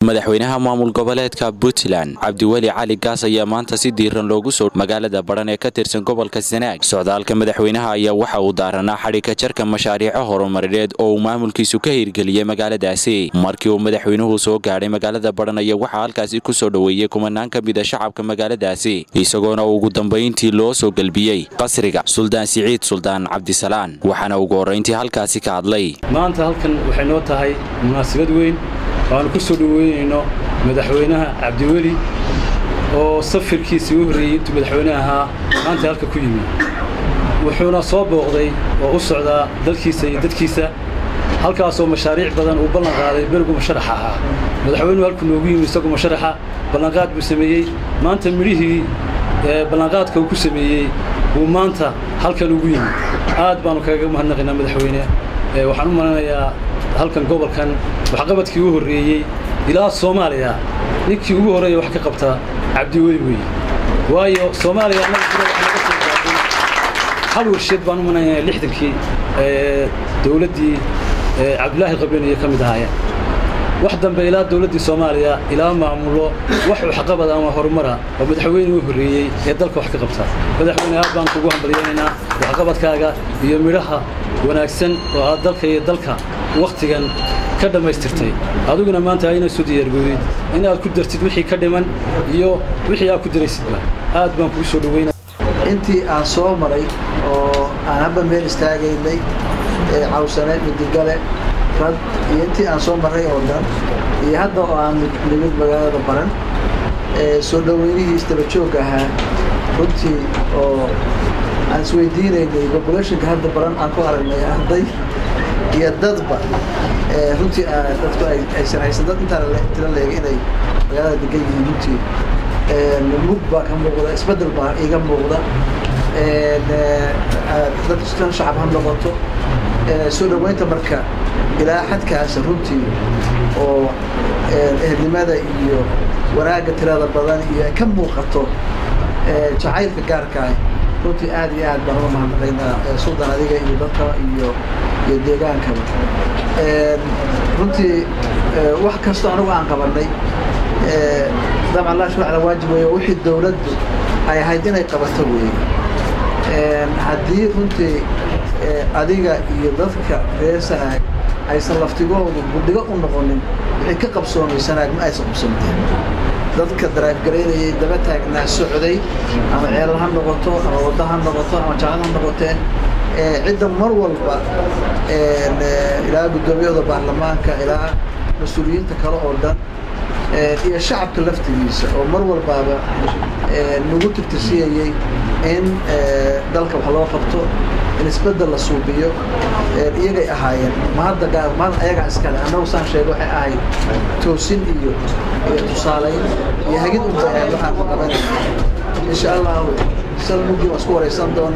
madaxweynaha maamul goboleedka puntland cabdiweli cali gaas ayaa maanta si diiran loogu soo magaalada badhan ee ka tirsan gobolka sanaag socdaalka madaxweynaha ayaa waxa uu daaranaa xadhigka jarka mashaariico horumarineed oo uu maamulkiisu ka hirgeliyey magaaladaasi markii uu madaxweynuhu soo gaadhay magaalada badhan ayaa waxaa halkaasi ku soo dhoweeyey kumanaan ka mida shacabka magaaladaasi isagoona ugu dambayntii loo soo gelbiyey qasriga suldaan siciid suldaan cabdisalaan waxaana ugu horrayntii halkaasi ka hadlay maanta halkan waxay noo tahay munaasabad weyn waanu ku soo dhoweynayno madaxweynaha cabdiweli oo safirkiisii u horreeyey intuu madaxweyne ahaa maanta halka ku yimi wuxuuna soo booqday oo u socdaa dalkiisa iyo dadkiisa halkaasoo mashaariic badan uu ballan qaaday berigu masharaxa ahaa madaxweynuhu halkuu noogu yimi isagu masharaxa ballanqaad buu sameeyey maanta midhihii ballanqaadka uu ku sameeyey buu maanta halkan ugu yimi aad baanu kaga mahadnaqaynaa madaxweyne waxaan u malanayaa halkan gobolkan waxqabadkii u horreeyey ilaa soomaaliya ninkii ugu horreeya wax ka qabta cabdiweli weeye waayo soomaaliya hal warsheed baan u malanayaa lixdankii dowladdii cabdulaahi qabeeniyo ka mid ahaayeen wax dambe ilaa dowladdii soomaaliya ilaa maamulo wax waxqabad ama horumara oo madaxweyne u horreeyey ee dalka wax ka qabta madaxweyne aad baan kugu hambalyaynaynaa waxqabadkaaga iyo midhaha wanaagsan oo aad dalka iyo dalka wakhtigan ka dhammaystirtay adiguna maanta ayna soo diyaargoodid inaad ku dartid wixii ka dhiman iyo wixii aad ku daraysidba aad baan kugu soo dhoweynaa intii aan soo maray oo aan habba meel istaagaynay cawsane midigale rad iyo intii aan soo marray oo dhan iyo hadda oo aan nimid magaalada baran soo dhoweynihii isdabajoog ahaa runtii oo aan isweydiinaynay populationka hadda baran aan ku aragnay arday iyo dadba runtii dadku aysan haysan dad intaan tila leega inay magaalada degan yihiin runtii mug baa ka muuqda isbeddel baa iga muuqda dad shacab ha noqoto soo dhoweynta marka ilaa xadkaas runtii oo ehelnimada iyo wanaagga tirada badan iyo ay ka muuqato jacaylka gaarkaa runtii aad iyo aad baan uga mahadnaqaynaa suldan adiga iyo dadka iyo iyo deegaankaba runtii wax kastoo anigu aan qabanay dabcan laa shuruucda waajib weeye wixii dowladdu ay ahayd inay qabato weeye haddii runtii adiga iyo dadka reer sanaag aysan laftigoodu gudhigo u noqonin wixii ka qabsoomay sanaag ma aysan qabsoomteen dadka daraafgaraynayay daba taagnaa socday ama ceelal ha noqoto ama waddo ha noqoto ama jacad ha noqoteen cidda mar walba ilaa guddoomiyada baarlamaanka ilaa mas-uuliyiinta kale oo dhan iyo shacabka laftigiisa oo mar walbaaba nagu tirtirsiyayey in dalka wax loo qabto in isbeddel la suubiyo iyagay ahaayeen ma hadda gaar ma ayagaa iskale annagu saan sheega waxay ahayd toosin iyo iyo tusaalayn iyo hagid unba waxaan ku qabanayna insha allahu sal mugii waan isku waraysan doona